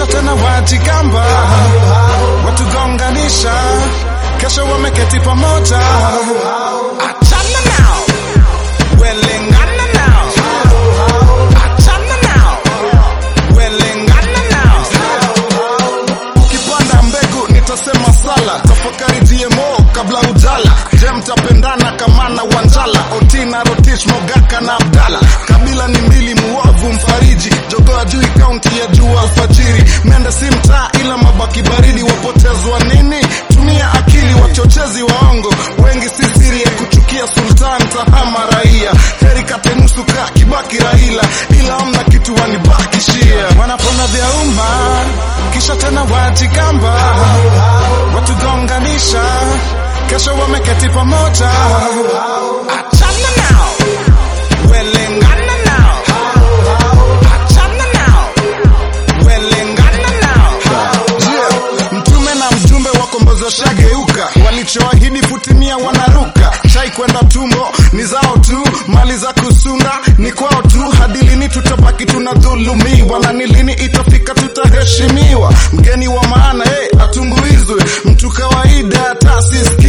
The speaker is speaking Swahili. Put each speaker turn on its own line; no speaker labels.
kisha tena wajigamba watugonganisha kesho wameketi pamoja achana nao welengana nao achana nao welengana nao ukipanda mbegu nitasema sala tafakari gmo kabla ujala je mtapendana kama na wanjala otina rotish mogaka na abdala kabila ni mbili muovu mfariji jogoa jui kaunti ya juu alfajiri mende si mtaa ila mabaki baridi wapotezwa nini tumia akili wachochezi waongo wengi si siri ya kuchukia sultan tahama raia heri kate nusu ka kibaki raila ila amna kitu wanibakishia wanapona vya umma kisha tena wajigamba watugonganisha kesho wameketi pamoja achana nao welengana nao achana nao welengana nao yeah. mtume na mjumbe wakombozi washageuka walichoahidi futimia wanaruka chai kwenda tumbo ni zao tu mali za kusunda ni kwao tu hadi lini tutabaki tunadhulumiwa na ni lini itafika tutaheshimiwa mgeni wa maana hey, atumbuizwe mtu kawaida taasisi